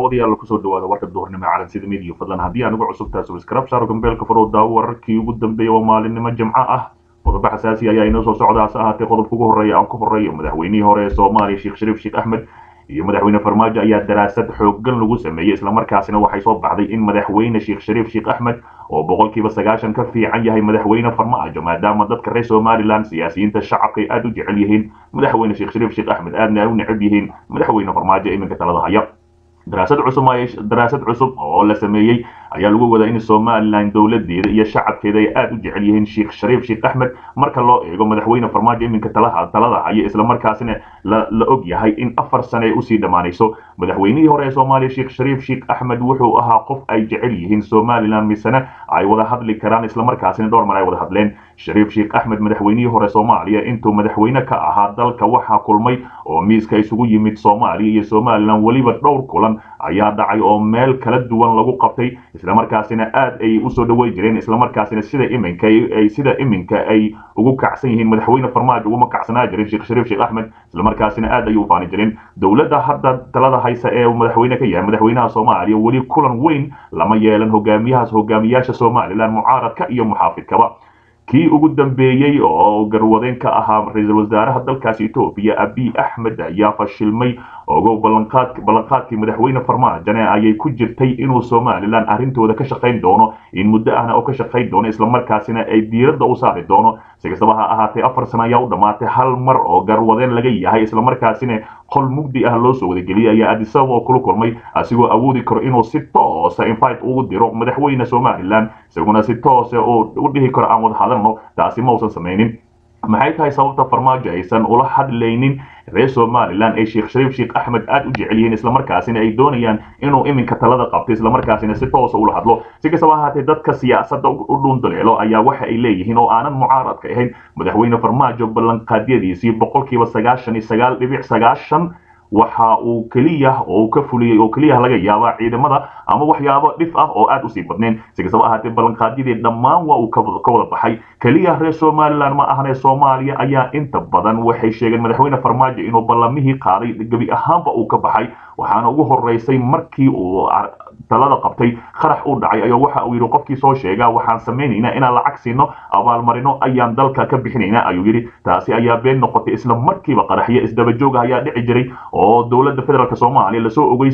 daawadayaal kusoo dhawaada warka duhurnimo calan sida midiya fadlan haddii aanigu cusubtaa subscribe saaro gambeelka faro daawo wararkii ugu dambeeya waa maalinimo jimco ah qodobo xasaasi ayaa inoo soo socda hase ahaatee qodobka ugu horreeya aan ku horeeyo madaxweynihii hore ee soomaaliya sheekh shariif sheekh axmed iyo madaxweyne farmaajo ayaa daraasad xooggan lagu sameeyey islamarkaasina waxay soo baxday in madaxweyne sheekh shariif sheekh axmed oo boqolkiiba sagaashan ka fiican yahay madaxweyne farmaajo maadaama dadka reer somalilan siyaasiyiinta shacabka ay aada u jecel yihiin madaxweyne sheekh shariif sheekh axmed aadna ay u necab yihiin madaxweyne farmaajo iminka talada haya daraasad cusub daraasad cusub oo la sameeyey ayaa lagu wadaa in somalilan dowladeeda iyo shacabkeeda ay aada u jecel yihiin sheekh shariif sheekh axmed marka loo eego madaxweyne farmaajo iminka talaha talada haya islamarkaasina la la og yahay in afar sane ay usii dhammaanayso madaxweynihii hore ee soomaaliya sheekh shariif sheekh axmed wuxuu ahaa qof ay jecel yihiin somalilan misena ay wada hadli karaan islamarkaasina dhowr mar ay wada hadleen shariif sheekh axmed madaxweynihii hore soomaaliya intuu madaxweyne ka ahaa dalka waxaa kulmay oo miiska isugu yimid soomaaliya iyo somalilan weliba dhowr kulan ayaa dhacay oo meel kala duwan lagu qabtay islamarkaasina aad ay usoo dhaweyn jireen islamarkaasina sida iminka ay sida iminka ay ugu kacsan yihiin madaxweyne farmaajo uguma kacsanaa jirin sheekh shariif sheekh axmed islamarkaasina aad ayay u faani jireen dowladda hadda talada haysa ee madaxweyne ka yahay madaxweynaha soomaaliya weli kulan weyn lama yeelan hogaamiyahaas hogaamiyaasha somalilan mucaaradka iyo muxaafidkaba kii ugu dambeeyey oo garwadeen ka ahaa ra-iisul wasaaraha dalkaasi etoobiya abiy axmed ayaa fashilmay ogow ballanqaadkii madaxweyne farmaajone ayay ku jirtay inuu somalilan arrintooda ka shaqayn doono in muddo ahna oo ka shaqayn doono islamarkaasina ay diiradda u saari doono si kastaba ha ahaatee afar sano ayaa u dhammaatay hal mar oo garwadeen laga yahay islamarkaasina qol mugdi ah loo soo wadageliyay ayaa adisababa oo kula kulmay asigoo awoodi karo inuu si toosa invite ugu diro madaxweyne somalilan isaguna si toose oo u dhihi karo aan wada hadalno taasi ma uusan samaynin maxay tahay sababta farmaajo aysan ula hadlaynin reer somalilan ee sheekh shariif sheekh axmed aada u jecel yihiin islamarkaasina ay doonayaan inuu iminka talada qabto islamarkaasina si toosa ula hadlo si kastaba ahaatee dadka siyaasadda u dhuundaleelo ayaa waxa ay leeyihiin oo aanan mucaaradka ahayn madaxweyne farmaajo ballanqaadyadiisii boqolkiiba sagaashan iyo sagaal dhibic sagaashan waxa uu keliya oo ka fuliyey oo keliya laga yaabaa ciidamada ama waxyaabo dhif ah oo aad usii badnayn si kastaba ahaatee ballanqaadyadii dhammaan waa uu ka wada baxay keliya reer somalilan ma ahane soomaaliya ayaa inta badan waxay sheegeen madaxweyne farmaajo inuu ballamihii qaaday gebi ahaanba uu ka baxay waxaana ugu horeysay markii uu talada qabtay qarax u dhacay ayaa waxa uu yidhi qofkii soo sheegaa waxaan samaynaynaa inaan lacag siino abaalmarino ayaan dalka ka bixinaynaa ayuu yidhi taasi ayaa been noqotay isla markiiba qaraxyo isdabajooga ayaa dhici jiray oo dowladda federaalk soomaaliya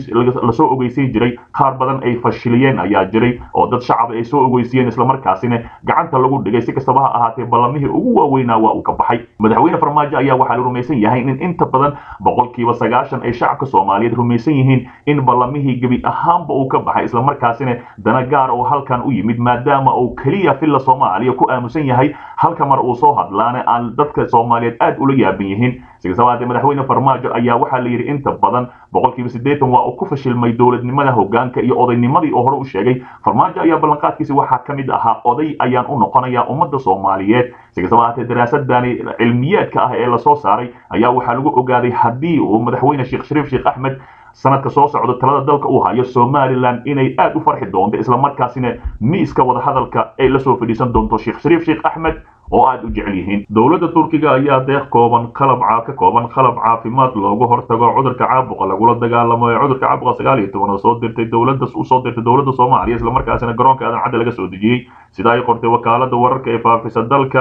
lasoo ogeysiin jiray qaar badan ay fashiliyeen ayaa jiray oo dad shacab ay soo ogeysiyeen islamarkaasina gacanta lagu dhigay si kastaba ha ahaatee ballamihii ugu waaweynaa waa uu ka baxay madaxweyne farmaajo ayaa waxaa la rumaysan yahay in inta badan boqolkiiba sagaashan ay shacabka soomaaliyeed rumaysan yihiin in ballamihii gebi ahaanba uu ka baxay islamarkaasina dana gaar oo halkan u yimid maadaama uu keliya filla soomaaliya ku aamusan yahay halka mar uu soo hadlaana aan dadka soomaaliyeed aad ula yaaban yihiin sigasabaatee madaxweyne farmaajo ayaa waxaa la yidhi inta badan boqolkiiba siddeetan waa uu ku fashilmay dowladnimada hogaanka iyo odaynimadii oo hore u sheegay farmaajo ayaa ballanqaadkiisi waxaa ka mid ahaa oday ayaan u noqonayaa ummadda soomaaliyeed sigasabaatee daraasadani cilmiyeedka ah ee lasoo saaray ayaa waxaa lagu ogaaday haddii uu madaxweyne sheekh shariif sheekh axmed sanadka soo socdo talada dalka uu hayo somalilan inay aad u farxi doonto islamarkaasina miiska wadahadalka ay la soo fadhiisan doonto sheekh shariif sheekh axmed oo aad u jecel yihiin dowladda turkiga ayaa deeq kooban qalab ka kooban qalab caafimaad loogu hortago cudurka caabuqa lagula dagaalamo ee cudurka caabuqa sagaal iyo toban oo soo dirtay dowladda usoo dirtay dowladda soomaaliya islamarkaasina garoonka aadan cadda laga soo dejiyey sida ay qortay wakaalada wararka ee faafisa dalka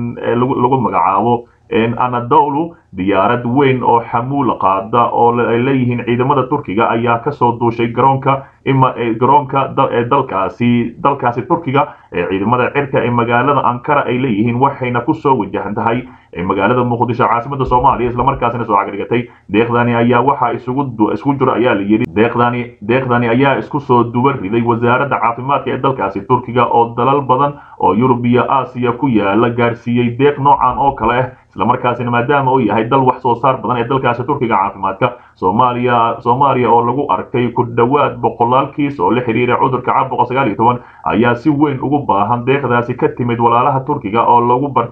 lagu magacaabo anadolu diyaarad weyn oo xamuul qaada oo ay leeyihiin ciidamada turkiga ayaa kasoo duushay garoonka garoonka dalkaasi dalkaasi turkiga ee ciidamada cirka ee magaalada ankara ay leeyihiin waxayna kusoo wajahan tahay magaalada muqdisho caasimada soomaaliya islamarkaasina soo cagdhigatay deeqdani ayaa waxaa isugu isku jiro ayaa la yidhi deeqdani deeqdani ayaa isku soo duba riday wasaaradda caafimaadka ee dalkaasi turkiga oo dalal badan oo yurub iyo aasiya ku yaala gaarsiiyey deeq noocan oo kale ah islamarkaasina maadaama uu yahay dal wax soo saar badan ee dalkaasi turkiga caafimaadka soomaaliya soomaaliya oo lagu arkay ku dhowaad boqolaal kiis oo la xiriira cudurka caabuqa sagaal iyo toban ayaa si weyn ugu baahan deeqdaasi ka timid walaalaha turkiga oo lagu bartay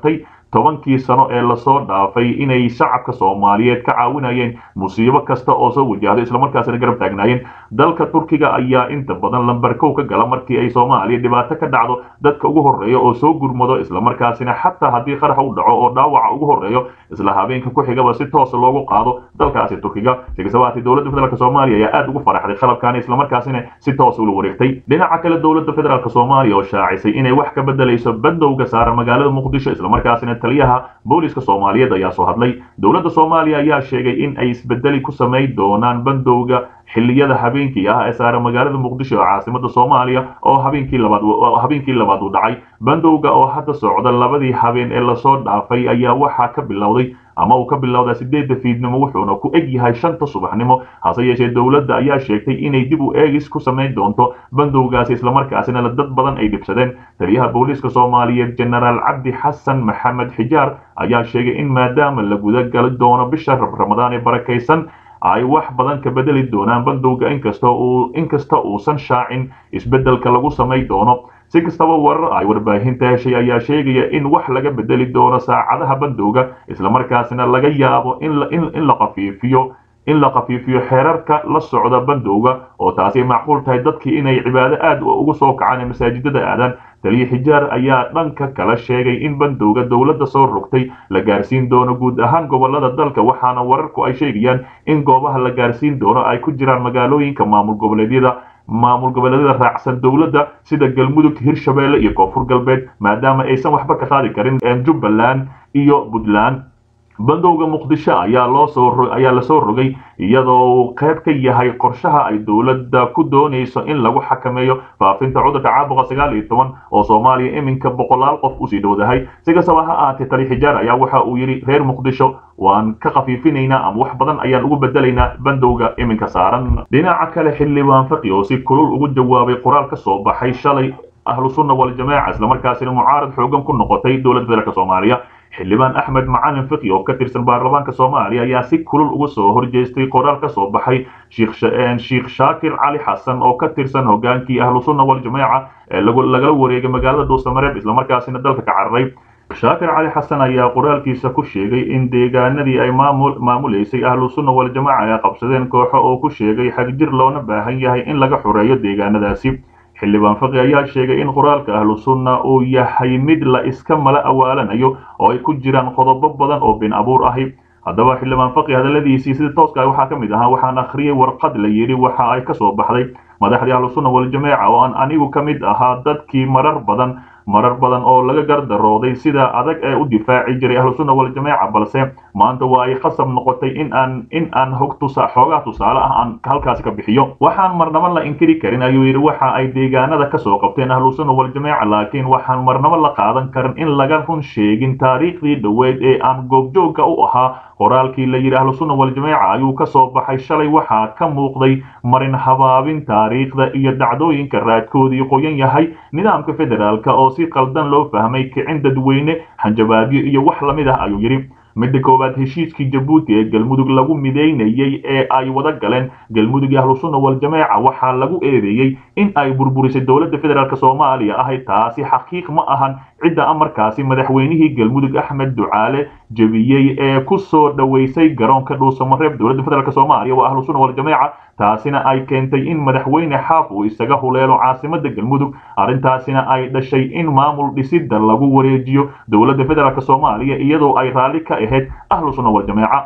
tobankii sano ee lasoo dhaafay inay shacabka soomaaliyeed ka caawinayeen musiibo kasta oo soo wajahdo islamarkaasina garab taagnaayeen dalka turkiga ayaa inta badan lambarkow ka gala markii ay soomaaliya dhibaato ka dhacdo dadka ugu horreeya oo soo gurmado islamarkaasina xataa haddii qarax u dhaco oo dhaawaca ugu horreeyo isla habeenka ku xigaba si toosa loogu qaado dalkaasi turkiga sigasabaati dowladda federaalk soomaaliya ayaa aad ugu faraxday qalabkaani islamarkaasina si toos ula wareegtay dhinaca kale dowladda federaalk soomaaliya oo shaacisay inay wax ka bedelayso bandowga saaran magaalada muqdisho islamarkaasina taliyaha booliska soomaaliyeed ayaa soo hadlay dowladda soomaaliya ayaa sheegay in ay isbedeli ku samayn doonaan bandowga xilliyada habeenkii ah ee saaran magaalada muqdisho ee caasimada soomaaliya oo habeenkii labaad habeenkii labaad uu dhacay bandowga oo hadda socda labadii habeen ee lasoo dhaafay ayaa waxaa ka bilowday ama uu ka bilowdaa sideedda fiidnimo wuxuuna ku eg yahay shanta subaxnimo hase yeeshee dowladda ayaa sheegtay inay dib u eegis ku samayn doonto bandowgaasi islamarkaasina dad badan ay dhibsadeen taliyaha booliiska soomaaliyeed jenaraal cabdi xasan maxamed xijaar ayaa sheegay in maadaama la gudagali doono bisha ramadaan ee barakaysan ay wax badan ka bedeli doonaan bandowga inkasta uu inkasta uusan shaacin isbeddelka lagu samay doono si kastaba warar ay warbaahinta heshay ayaa sheegaya in wax laga bedeli doono saacadaha bandowga islamarkaasina laga yaabo in la qafiifiyo in la qafiifiyo xeerarka la socda bandowga oo taasi macquul tahay dadkii inay cibaado aad ugu soo kacaan ee masaajidada aadaan taliya xijaar ayaa dhanka kala sheegay in bandowga dowladda soo rogtay la gaarsiin doono guud ahaan gobolada dalka waxaana wararku ay sheegayaan in goobaha la gaarsiin doono ay ku jiraan magaalooyinka maamul goboleedyada maamul goboleedyada raacsan dowladda sida galmudug hirshabeelle iyo koonfur galbeed maadaama aysan waxba ka qaadi karin jubbaland iyo puntland bandowga muqdisho ayaa loo soo ayaa lasoo rogay iyadoo uu qayb ka yahay qorshaha ay dowladda ku doonayso in lagu xakameeyo faafinta cudurka caabuqa sagaal iyo toban oo soomaaliya iminka boqolaal qof usii dhowdahay si kastaba ha ahaatee tali xijaar ayaa waxa uu yidhi reer muqdisho waan ka khafiifinaynaa ama wax badan ayaan ugu bedelaynaa bandowga iminka saaran dhinaca kale xildhibaan faqi oo si kulul ugu jawaabay qoraal ka soo baxay shalay ahlu sunna waljamaaca islamarkaasina mucaarad xoogan ku noqotay dowladda federaalk soomaaliya xildhibaan axmed macalin fiqi oo ka tirsan baarlamaanka soomaaliya ayaa si kulul uga soo horjeestay qoraal ka soo baxay sheikh shaakir cali xasan oo ka tirsan hogaankii ahlu sunna waljamaaca ee lagala wareegay magaalada dhuusamareeb islamarkaasina dalka ka cararay shaakir cali xasan ayaa qoraalkiisa ku sheegay in deegaanadii ay maamuleysay ahlu sunna waljamaaca ay qabsadeen kooxo oo ku sheegay xagjir loona baahan yahay in laga xoreeyo deegaanadaasi xildhibaan faqi ayaa sheegay in qoraalka ahlu sunna uu yahay mid la iska mala awaalanayo oo ay ku jiraan qodobo badan oo been abuur ahi haddaba xildhibaan faqi hadalladiisii sida tooska waxaa ka mid ahaa waxaan akhriyey warqad la yidhi waxa ay ka soo baxday madaxdii ahlu sunna waljamaaca oo aan anigu ka mid ahaa dadkii marar badan marar badan oo laga gardarooday sida adag ee u difaaci jiray ahlu sunna waljamaaca balse maanta waa ay khasab noqotay in aan in aan hog tusa xoogaa tusaale ah aan halkaasi ka bixiyo waxaan marnaba la inkiri karin ayuu yidhi waxa ay deegaanada ka soo qabteen ahlu sunna waljamaaca laakiin waxaan marnaba la qaadan karin in laga run sheegin taariikhdii dhoweyd ee aan goobjoogga u ahaa qoraalkii la yidhi ahlu sunna waljamaaca ayuu ka soo baxay shalay waxaa ka muuqday marin habaabin taariikhda iyo dhacdooyinka raadkoodii qoyan yahay nidaamka federaalka oo si qaldan loo fahmay kicin dadweyne hanjabaadyo iyo wax lamid ah ayuu yidhi midda koowaad heshiiskii jabuuti ee galmudug lagu midaynayey ee ay wada galeen galmudug iyo ahlu sunna waljamaaca waxaa lagu eedeeyey in ay burburisay dowladda federaalk soomaaliya ahay taasi xaqiiq ma ahan cidda amarkaasi madaxweynihii galmudug axmed ducaale jebiyey ee ku soo dhoweysay garoonka dhuusamareeb dowladda federaalk soomaaliya waa ahlu sunna waljamaaca taasina ay keentay in madaxweyne xaaf uu isaga huleelo caasimada galmudug arrintaasina ay dhashay in maamul dhisidda lagu wareejiyo dowladda federaalk soomaaliya iyadoo ay raalli ka ahayd ahlu sunna waljamaaca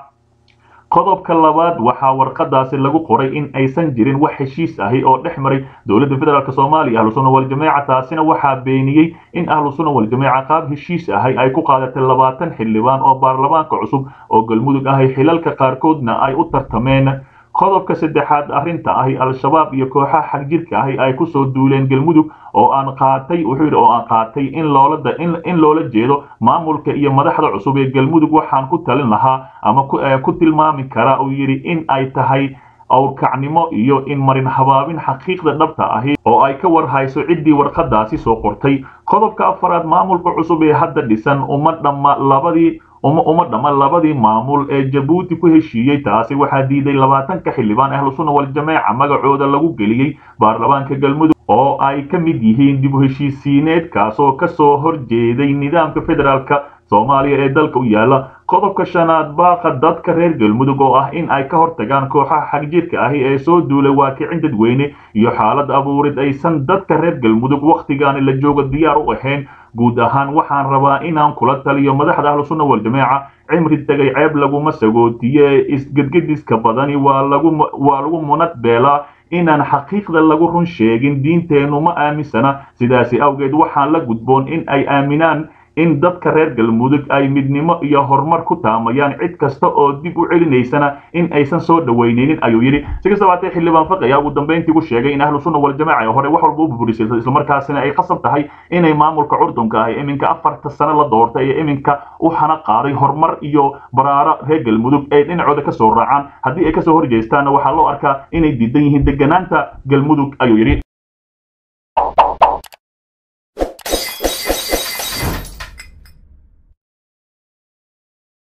qodobka labaad waxaa warqadaasi lagu qoray in aysan jirin wax heshiis ahi oo dhex maray dowladda federaalk soomaaliya ahlu sunna waljamaaca taasina waxaa beeniyey in ahlu sunna waljamaaca qaab heshiis ahay ay ku qaadatay labaatan xildhibaan oo baarlamaanka cusub oo galmudug ahay xilalka qaarkoodna ay u tartameen qodobka saddexaad arrinta ahi al-shabaab iyo kooxaha xagjirka ahi ay kusoo duuleen galmudug oo aan qaatay wuxuu yidhi oo aan qaatay in loola in loola jeedo maamulka iyo madaxda cusub ee galmudug waxaan ku talin lahaa ama ku tilmaami karaa uu yidhi in ay tahay awrkacnimo iyo in marin habaabin xaqiiqda dhabta ahi oo ay ka war hayso ciddii warqadaasi soo qortay qodobka afaraad maamulka cusub ee hadda dhisan uma dhamma labadii uma uma dhama labadii maamul ee jabuuti ku heshiiyey taasi waxaa diiday labaatanka xildhibaan ahlusunna waljamaaca magacooda lagu geliyey baarlamaanka galmudug oo ay ka mid yihiin dib u heshiisiineed kaasoo kasoo horjeeday nidaamka federaalka soomaaliya ee dalka u yaala qodobka shanaad baaqa dadka reer galmudug oo ah in ay ka hortagaan kooxaha xagjirka ahi ee soo duulay waakicin dadweyne iyo xaalad abuurid aysan dadka reer galmudug wakhtigaani la jooga diyaar u ahayn guud ahaan waxaan rabaa inaan kula taliyo madaxda ahlusunna waljamaaca cimri tegay ceeb laguma sagootiye isgedgediska badani waa lagu waa lagu munad beelaa inaan xaqiiqda lagu run sheegin diinteennu ma aaminsana sidaasi awgeed waxaan la gudboon in ay aaminaan in dadka reer galmudug ay midnimo iyo horumar ku taamayaan cid kasta oo dib u celinaysana in aysan soo dhaweyneynin ayuu yidhi si kastaba hatee xildhibaan faqi ayaa ugu dambayntii ku sheegay in ahlu sunna waljamaca ee hore wax walba u buburisay islamarkaasina ay qasab tahay inay maamulka curdunka ah iminka afarta sano la doortay ee iminka u xana qaaday horumar iyo baraaro reer galmudug ay dhinacooda kasoo raacaan haddii ay kasoo horjeestaanna waxaa loo arkaa inay diidan yihiin deganaanta galmudug ayuu yidhi